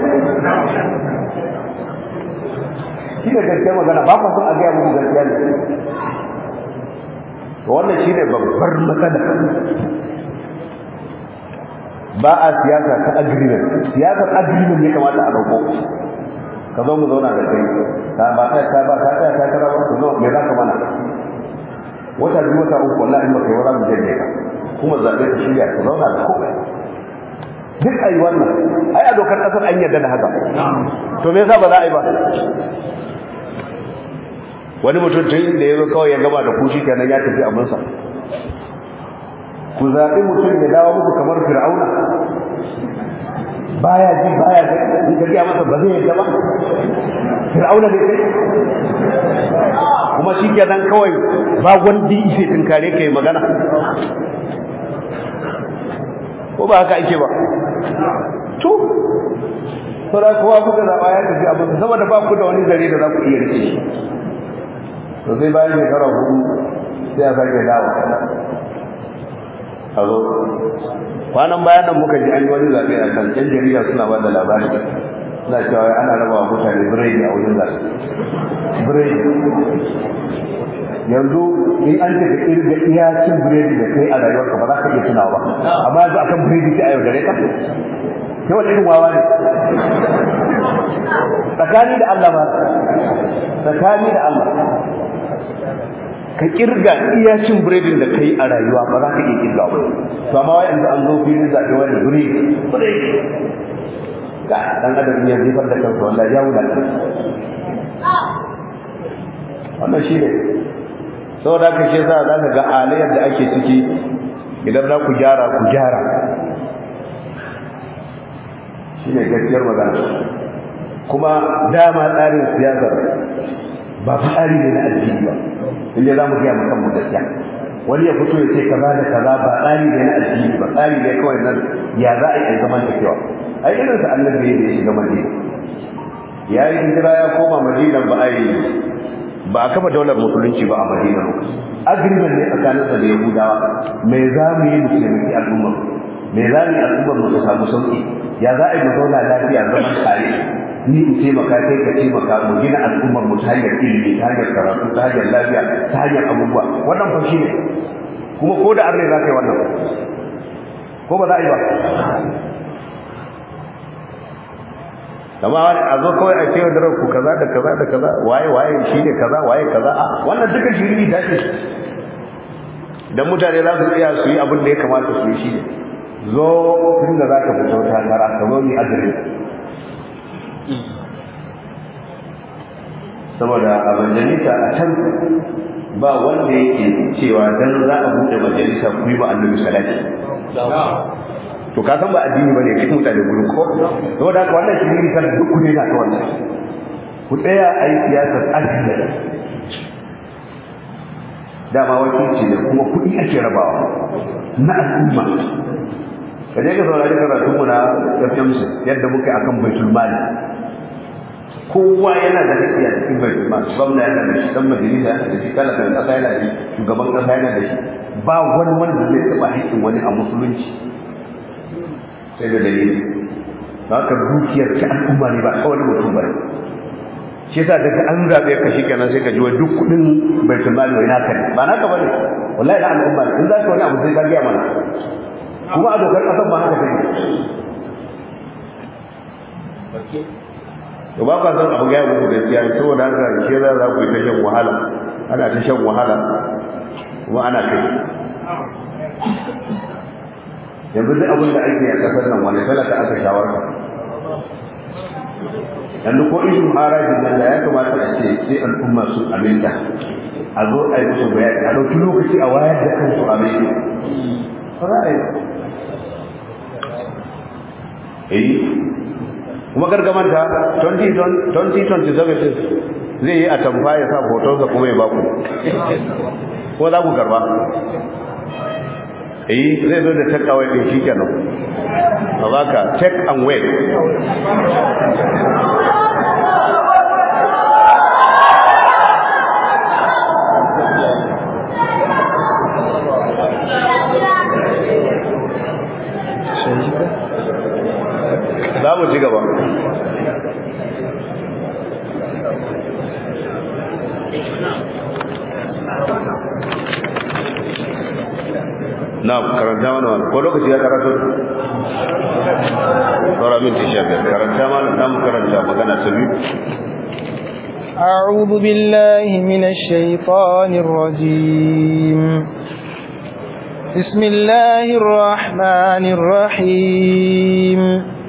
shi da gaskiya magana ba ku son a gaya muku gaskiya ne to wannan shi ne babbar matsala ba a siyasa ta agreement siyasar agreement ya kamata a dauko ka zo mu zauna da kai ka ba ta ta ba ta ta ta kara ba to me za ka mana wata biyu wata uku wallahi in ba kai wala mu janye ka kuma zaɓe ka shirya ka zauna da komai duk ayi wannan ai a dokar ƙasar an yarda da haka to me yasa ba za a yi ba wani mutum tun da ya zo kawai ya gama da kushi kenan ya tafi abinsa ku zaɓi mutum ya dawo muku kamar fir'auna baya ji baya ga in ka gaya masa ba zai yarda ba fir'auna ne kai kuma shi kenan kawai ba wanda ishe tunkare ka yi magana ko ba haka ake ba to saboda kowa kuka zaɓa ya tafi abin saboda ba ku da wani zare da za ku iya rike shi to sai bayan shekara hudu sai a sake dawo a zo kwanan bayan nan muka ji an yi wani zaɓe a kan ƴan jarida suna ba da labari suna cewa ana raba wa mutane biredi a wajen zaɓe biredi yanzu in an ce ka kirga iya cin biredi da kai a rayuwarka ba za ka iya tunawa ba amma yanzu akan biredi sai a yau dare ka kai wani irin wawa ne tsakani da Allah ba tsakani da Allah ka kirga iya cin biredin da kai a rayuwa ba za ka iya kirga ba to amma wai yanzu an zo filin zaɓe wani biredi biredi ga dan adam ya zifar da kansa wallahi ya wulata wannan shi ne saboda haka shi yasa za ka ga halayyar da ake ciki idan za ku gyara ku gyara shi ne gaskiyar magana kuma dama tsarin siyasar ba fi tsari ne na addini ba inda za mu gaya mu kanmu gaskiya wani ya fito ya ce kaza da kaza ba tsari ne na addini ba tsari ne kawai nan ya za a yi zaman tafiya ai irin sa annabi da ya shiga madina ya yi hijira ya koma madina ba a yi ba a kafa daular musulunci ba a madina agreement ne tsakaninsa da yahudawa me za mu yi mu taimaki al'ummar me za mu yi al'ummar mu ta samu sauki ya za a yi mu zauna lafiya zaman tare ni in taimaka kai ka taimaka mu gina al'ummar mu ta hanyar ilimi ta hanyar karatu ta hanyar lafiya ta hanyar abubuwa wannan fa shi ne kuma ko da arne za ka yi wannan ko ba za a yi ba amma wani a zo kawai a cewa daren ku kaza da kaza da kaza waye waye shi ne kaza waye kaza a wannan duka shiri ta ce idan mutane za su iya su yi abin da ya kamata su yi shi ne zo tun da za ka fito takara ka zo ni adres saboda a majalisa a can ba wanda yake cewa dan za a buɗe majalisa ku yi ba annabi salati to ka san ba addini bane kai mutane gurin ko saboda haka wannan shiri kan duk ku ne na ta wannan ku tsaya a yi siyasar addini dama wakilci ne kuma kuɗi ake rabawa na al'umma ka je ka saurari karatun mu na FMC yadda muke akan baitul mali kowa yana da haƙƙi a cikin baitul mali gwamna yana da shi dan majalisa yana da shi talakan ƙasa yana da shi shugaban ƙasa yana da shi ba wani wanda zai taɓa haƙƙin wani a musulunci sai da dalili ba ka dukiyar ta al'umma ne ba kawai mutum ba shi yasa daga an zabe ka shi kenan sai ka ji wai duk kudin baitul mali wai naka ne ba naka bane wallahi na al'umma ne in za ka wani abu sai ka ga mana kuma a dokar kasan ba haka take to ba ka san abu ga muku gaskiya saboda haka ke za za ku yi ta shan wahala ana ta shan wahala kuma ana kai yanzu duk abin da ake a kasar nan wani talaka aka shawarta yanzu ko ishin harajin nan da ya kamata a ce sai al'umma sun aminta a zo a yi musu bayani a ɗauki lokaci a wayar da kansu a mai ba za a yi eh kuma gargamanta 2027 zai yi a tamfa ya sa hotonsa kuma ya baku ko za ku karba eh zai zo da take away din shikenan a baka take and wait za mu ci gaba na karanta mana wani ko lokaci ya karatu saura minti sha biyar karanta mana za mu karanta magana ta biyu أعوذ بالله من الشيطان الرجيم بسم الله الرحمن الرحيم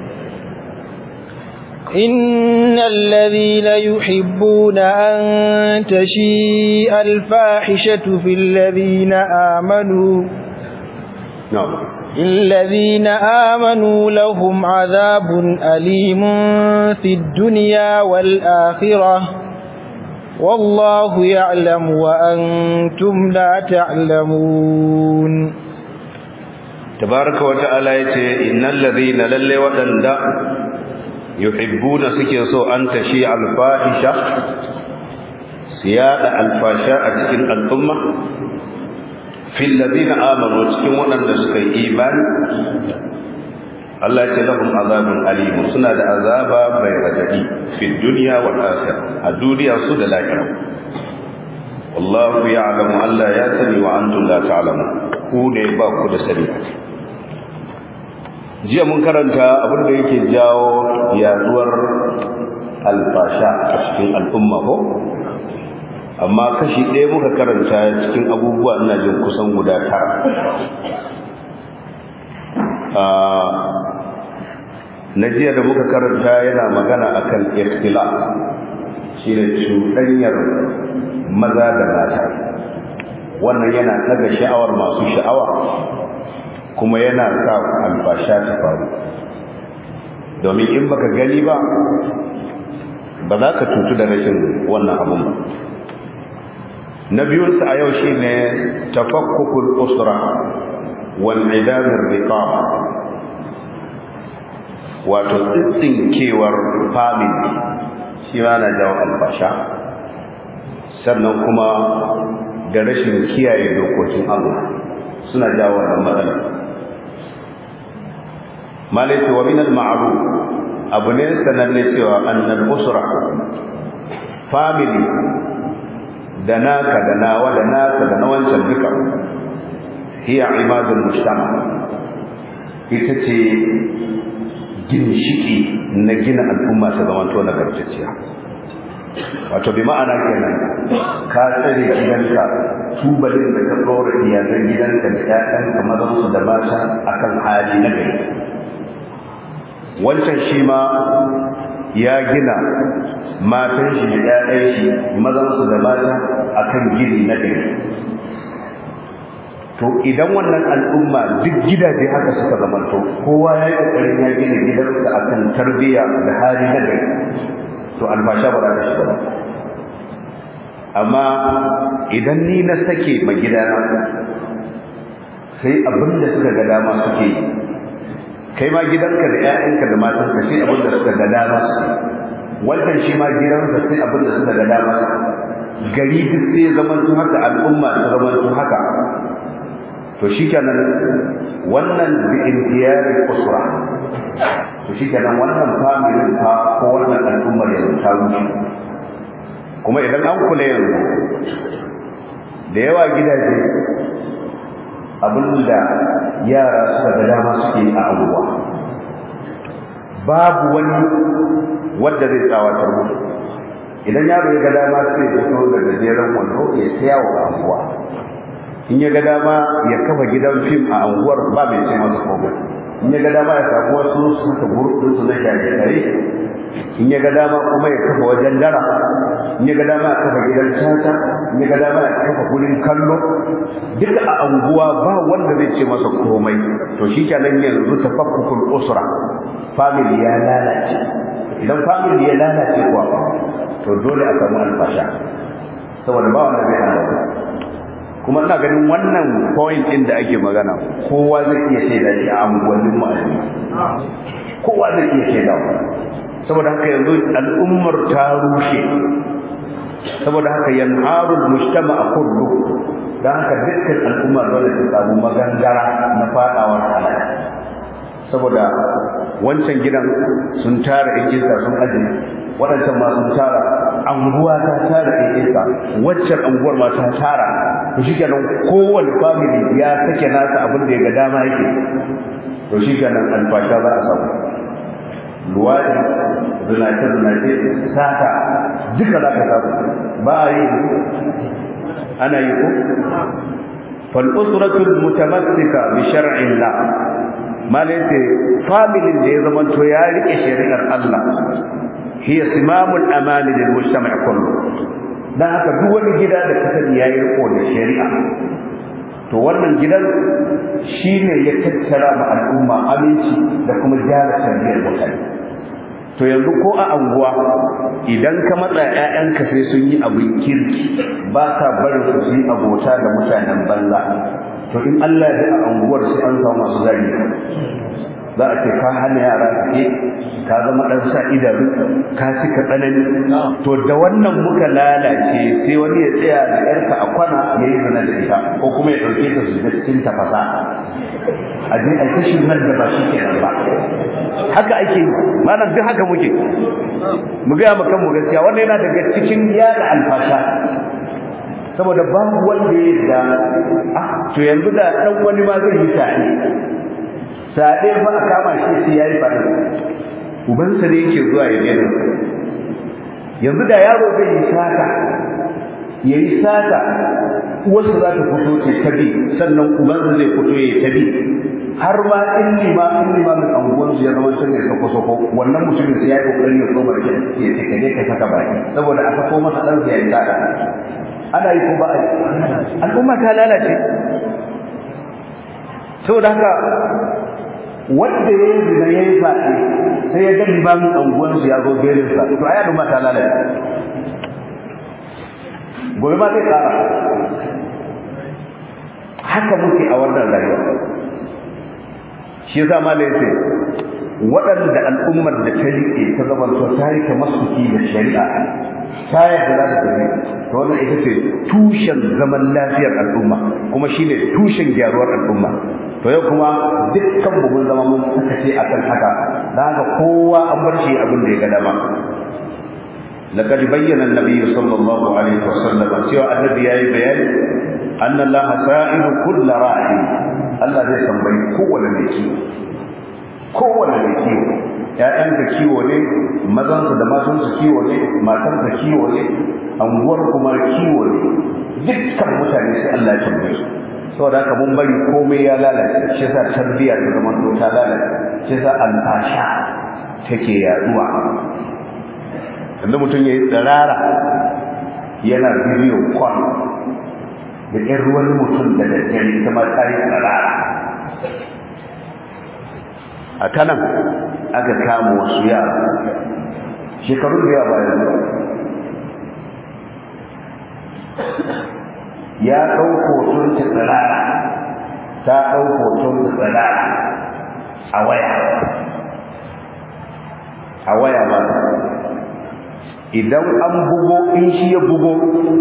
إن الذين يحبون أن تشيء الفاحشة في الذين آمنوا نعم الذين آمنوا لهم عذاب أليم في الدنيا والآخرة والله يعلم وأنتم لا تعلمون تبارك وتعالى يتي إن الذين للي ودندا يحبون سكيسو أن تشيع الفاحشة سيادة الفاشاء تكن الأمة في الذين آمنوا تكن ونن سكي إيمان Allah ce lahum azabun alim suna da azaba mai radadi fi dunya wal akhirah a duniya su da lahira wallahu ya'lamu Allah ya sani wa antum la ta'lamun ku ne ba ku da sani jiya mun karanta abin da yake jawo yaduwar alfasha a cikin al'umma ko amma kashi ɗaya muka karanta cikin abubuwa ina jin kusan guda tara na jiya da muka karanta yana magana akan ikhtilaf shine cuɗanyar maza da mata wannan yana daga sha'awar masu sha'awa kuma yana sa albasha ta faru domin in baka gani ba ba za ka tutu da rashin wannan abun ba na biyunsa a yau shine tafakkukul usra wal idamir riqaba wato tsinkewar family shi ma na jawo albasha sannan kuma da rashin kiyaye dokokin Allah suna jawo wannan matsala malaiti wa min al-ma'ruf abu ne sananne cewa annal usra family da naka da nawa da naka da na wancan duka hiya imadul mujtama ita ce ginshiki na gina al'umma ta zamanto nagartacciya wato bi ma'ana kenan ka tsare gidanka tubalin da ka ɗora iyalan gidanka da ƴaƴanka mazansu da mata akan hali na gari wancan shi ma ya gina matan shi da ƴaƴan shi mazansu da mata akan gini na gari to idan wannan al'umma duk gidaje haka suka zamanto kowa ya yi ƙoƙarin ya gina gidansa akan tarbiyya da hali na gari to albasha ba za ta shiga ba amma idan ni na sake ma gidana sai abin da suka ga dama suke yi kai ma gidanka da 'ya'yanka da matanka sai abin da suka ga dama suke wannan shi ma gidansa sai abin da suka ga dama gari duk sai zamanto haka al'umma ta zamanto haka to shikenan wannan bi intiyari usra to shikenan wannan familin fa ko wannan al'ummar yanzu ta rushe kuma idan an kula yanzu da yawa gidaje abinda yara suka ga dama suke a abubuwa babu wani wanda zai tsawatar musu idan yaro ya ga dama sai ya fito da gajeren wando ya saya wa abubuwa in ya ga dama ya kafa gidan fim a anguwar ba mai ce masa komai in ya ga dama ya samu wasu su suka gurɗin su na shaye in ya ga dama kuma ya kafa wajen dara in ya ga dama ya kafa gidan caca in ya ga dama ya kafa gurin kallo duka a anguwa ba wanda zai ce masa komai to shi kenan yanzu tafakkukul usra family ya lalace idan family ya lalace kuwa to dole a samu alfasha saboda ba wanda zai hana kuma ina ganin wannan point din da ake magana kowa zai iya shaida shi a unguwannin mu kowa zai iya shaida saboda haka yanzu al'ummar ta rushe saboda haka yanharul mujtama kullu dan haka dukkan al'umma dole ta samu magangara na fadawar halaka saboda wancan gidan sun tara ikinsa sun ajiye waɗancan ma sun tara anguwa ta tara ikinsa waccan anguwar ma ta tara to shikenan kowane family ya sake nasa abin da ya ga dama yake to shikenan alfasha za a samu luwadi zinace zinace sata duka za ka samu ba a yi ana yi ko fal usratul mutamassika bi shar'illah malai ce familin da ya zamanto ya rike shari'ar Allah hiya simamul amani lil mujtama' kullu dan haka duk wani gida da ka sani yayi riko da shari'a to wannan gidan shine ya tattara ma al'umma aminci da kuma gyara tarbiyyar mutane to yanzu ko a anguwa idan ka matsa ƴaƴanka sai sun yi abin kirki ba ka barin su su yi abota da mutanen banza to in Allah ya a anguwar sai an samu masu zagi za a ce ka hana yara ke ka zama ɗan sa idanu ka cika tsanani to da wannan muka lalace sai wani ya tsaya da yarka a kwana ya yi zina da ita ko kuma ya ɗauke ta su cikin tafasa a je a kashin nan da ba shi kenan ba haka ake yi malam duk haka muke mu gaya mu kanmu gaskiya wannan yana daga cikin yada alfasha saboda babu wanda ya da ah to yanzu da dan wani ma zai yi sade sade ba a kama shi sai yayi fara ubansa ne yake zuwa ya gani yanzu da yaro zai yi sata yayi sata uwarsa za ta fito ce ta bi sannan ubansa zai fito ya ta bi har ma in lima in lima min anguwan su ya zama sun ne sako sako wannan mutumin sai ya yi kokarin ya tsoma da ya ce kaje ka saka baki saboda aka ko masa dan sai ya yi sata ana yi ko ba a yi al'umma ta lalace saboda haka wanda ya yi zina ya yi faɗi sai ya ga limamin anguwansu ya zo belinsa to ai al'umma ta lalace gobe ma zai ƙara haka muke a wannan rayuwa shi yasa malai yace waɗanda al'ummar da ta riƙe ta zama to ta rike masuki da shari'a ta yarda za ta tafi to wannan ita ce tushen zaman lafiyar al'umma kuma shine tushen gyaruwar al'umma to yau kuma dukkan mu mun zama mun sakace akan haka dan haka kowa an bar shi abin da ya ga dama لقد بين النبي صلى الله عليه وسلم سوى النبي يا بيان أن الله سائل كل راعي الله زي تنبي kowane mai kiwo kowane mai kiwo ƴaƴanka kiwo ne mazansu da matansu kiwo ne matarka kiwo ne anguwar kuma kiwo ne dukkan mutane sai Allah ya tambaye su saboda haka mun bari komai ya lalace shi yasa tarbiyya ta zama to ta lalace shi yasa alfasha take yaduwa yanzu mutum ya yi tsirara yana bidiyo kwan da ƴar wani mutum da daddare ita ma ta yi tsarara a kanan aka kama wasu yara shekarun da yawa bayan ya ɗau hoton ta tsirara ta ɗau hoton ta tsirara a waya a waya ba idan an bugo in shi ya bugo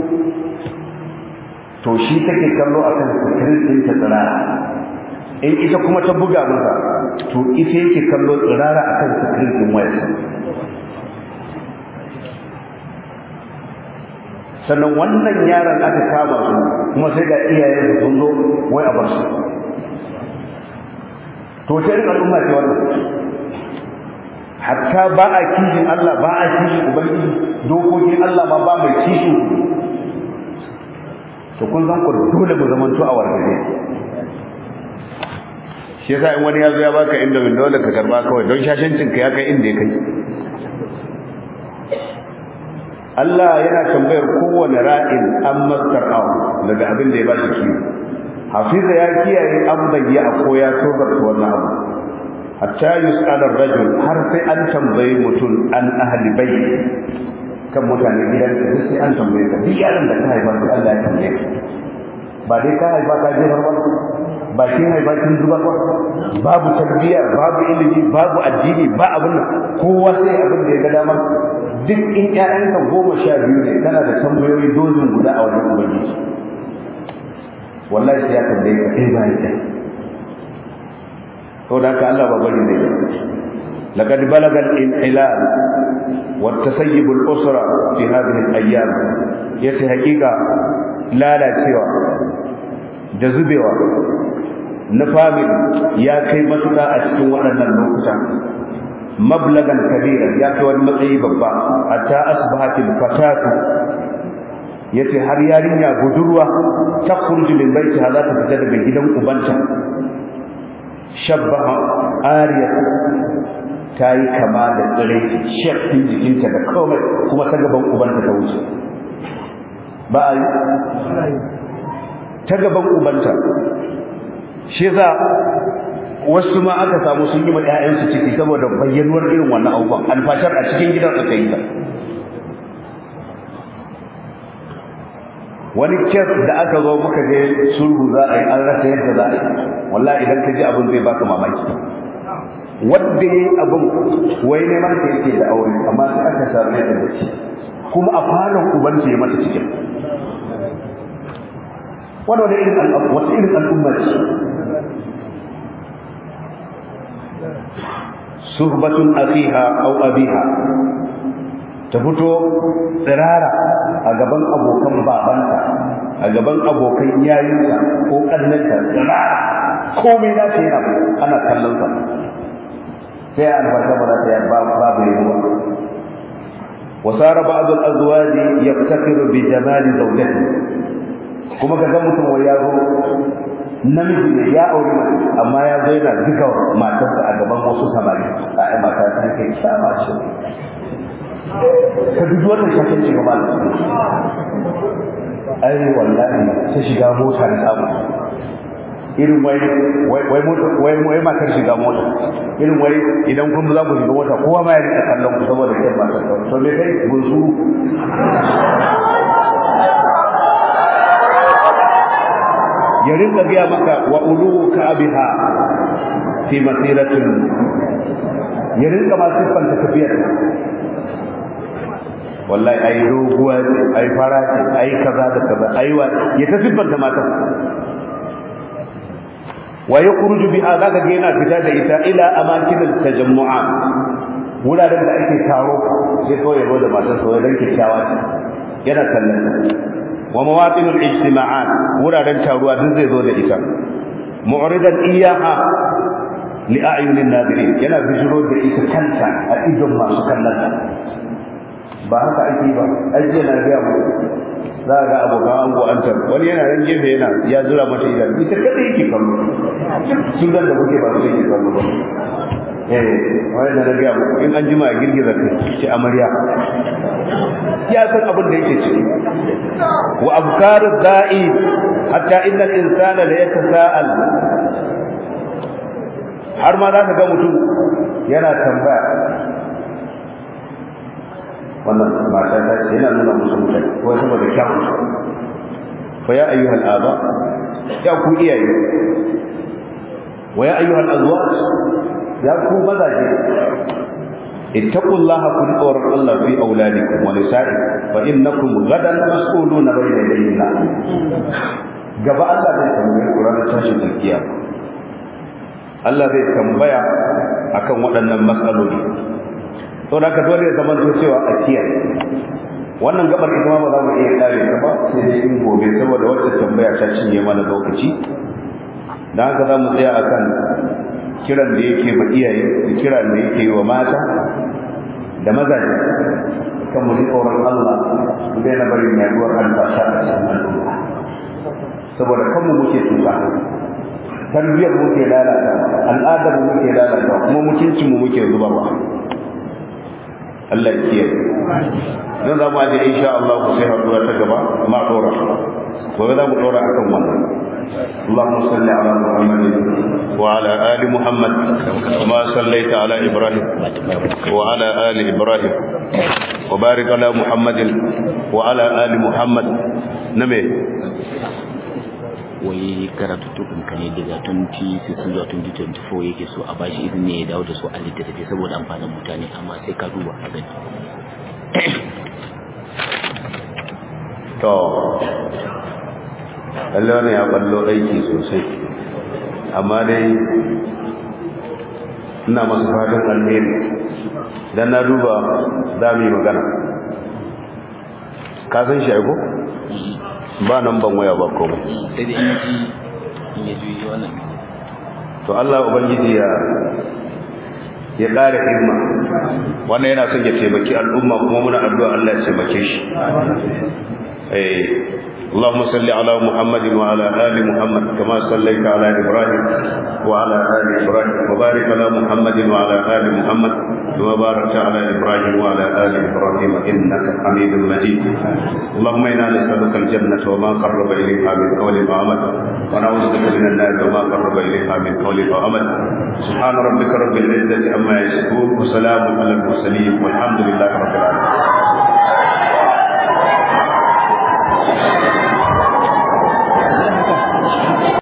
to shi take kallo a kan sikirin ɗin ta tsirara in ita kuma ta buga masa to ita yake kallo tsirara a kan sikirin ɗin wayarsa sannan wannan yaron aka kama su kuma sai ga iyayen sun zo wai a bar su to sai irin al'umma ce wannan hatta ba a kishin Allah ba a kishin ubangiji dokokin Allah ma ba mai kishin to kun san ku dole mu zamanto a wargaje shi yasa in wani ya zo ya baka inda min dole ka karba kawai don shashancin ka ya kai inda ya kai Allah yana tambayar kowane ra'in an mastar'ahu daga abin da ya ba shi kiwo hafiza ya kiyaye an bayyana ko ya tobar wannan abu hatta yus'ala ar-rajul har sai an tambaye mutum an ahli bayt kan mutanen gidan ka sai an tambaye ka duk yaron da ka haifa sai Allah ya tambaye ka ba dai ka haifa ka je ba ba kin haifa kin zuba ba babu tarbiyya babu ilimi babu addini ba abin nan kowa sai abin da ya ga dama duk in ƴaƴanka goma sha biyu ne kana da tambayoyi dozin guda a wajen ubangiji wallahi sai ya tambaye ka ɗaya bayan ɗaya to da haka Allah ba bari ne لقد بلغ الانحلال والتسيب الأسرة في هذه الأيام يتي حقيقة لا لا سوى جذبوا نفامل يا كي متى أشتو ولنا النقطة مبلغا كبيرا يا كي والمطعي ببا حتى أصبحت الفتاة yace har yarinya budurwa ta kurji min baitiha za ta fita daga gidan ubanta shabbaha ariya ta yi kama da tsire shafin jikinta da komai kuma ta gaban ubanta ta wuce ba a yi ta gaban ubanta shi za wasu ma aka samu sun yi ma 'ya'yansu ciki saboda bayyanuwar irin wannan abubuwan alfashar a cikin gidan aka yi ta wani kes da aka zo muka je sulhu za a yi an rasa yadda za a yi wallahi idan ka ji abin zai baka mamaki wanda ya yi abin wai neman ka yake da aure amma sai aka same ta da shi kuma a falon ubanci ya mata cikin wanda wani irin al'umma wata irin al'umma ce suhbatun akhiha aw abiha ta fito tsirara a gaban abokan babanta a gaban abokan yayinsa ko kannanta tsirara komai na ce yana ana kallon sa sai albasha ba za ta yi babu yi ba wasara ba'd al-azwaj yaftakiru bi jamal zawjati kuma kaga mutum wai ya zo namiji ne ya aure mace amma ya zo yana duka matarsa a gaban wasu samari a mata ta kai kyama ce ka duk wannan shakin ci gaba da ai wallahi ta shiga mota da samu irin wai wai mota wai wai matar shiga mota irin wai idan kun za ku shiga mota kowa ma ya rika kallon ku saboda kai matar to me kai gunsu ya rinka biya maka wa ulu ka abiha fi masiratin ya rinka ma siffanta tafiyar wallahi ai doguwa ce ai fara ce ai kaza da kaza ai wa ya ta siffanta matan wa yakhruju biha zaka ga yana fita da ita ila amakin tajammu'at wuraren da ake taro sai kawai ya zo da matar sa dan kyakkyawa ce yana kallon wa mawatinul ijtima'at wuraren taruwa duk zai zo da ita mu'ridan iyaha li a'yunin nadirin yana bijiro da ita kanta a idon masu kallon ta ba haka ake ba aiki yana ga mu za ga abokan ango an tar wani yana nan gefe yana ya zura mata idan ita kada yake kallo sun da kuke ba su yake kallo ba eh wani da na ga mu in an jima a girgiza kai ce amarya ya san abin da yake ciki wa abkar da'i hatta innal insana la yatasa'al har ma za ka ga mutum yana tambaya wannan mata ta ce yana nuna musu mutane ko saboda kyawun fa ya ayyuhal aba ya ku iyaye wa ya ayyuhal azwaj ya ku mazaje ittaqullaha kun tsoron Allah fi auladikum wa nisa'ikum fa innakum gadan mas'uluna bayna yadayna gaba Allah zai tambaye ku ranar tashin alkiyama Allah zai tambaya akan waɗannan matsaloli to da ka dole ya zama cewa a kiyaye wannan gabar ita ma ba za mu iya kare ta ba sai dai in gobe saboda wacce tambaya ta cinye mana lokaci dan haka za mu tsaya akan kiran da yake ma iyaye da kiran da yake wa mata da mazaje kan mu ji tsoron Allah mu daina barin yaduwar albasha a cikin al'umma saboda kanmu muke tuka tarbiyyar muke lalata al'adar mu muke lalata kuma mutuncin mu muke zubarwa Allah ya kiyaye dan za mu aje insha Allah ku sai haduwa ta gaba ma dora gobe za mu dora akan wannan اللهم صل على محمد وعلى آل محمد كما صليت على إبراهيم وعلى آل إبراهيم وبارك على محمد وعلى آل محمد نمي wai karatu tukun ka ne daga 2016 zuwa 2024 yake so a bashi izini ya dawo da su a littattafi saboda amfanin mutane amma sai ka duba a gani to Allah ne ya ballo aiki sosai amma dai ina masu fatan alheri dan na duba za mu yi magana ka san shi aiko ba nan ban waya ba komai sai da in ji in ya juyi wannan to Allah ubangiji ya ya ƙara himma wannan yana son ya taimaki al'umma kuma muna addu'a Allah ya taimake shi eh اللهم صل على محمد وعلى آل محمد كما صليت على إبراهيم وعلى آل إبراهيم وبارك على محمد وعلى آل محمد كما باركت على إبراهيم وعلى آل إبراهيم إنك حميد مجيد اللهم إنا نسألك الجنة وما قرب إليها من قول وعمل ونعوذ بك من النار وما قرب إليها من قول وعمل سبحان ربك رب العزة عما يصفون وسلام على المرسلين والحمد لله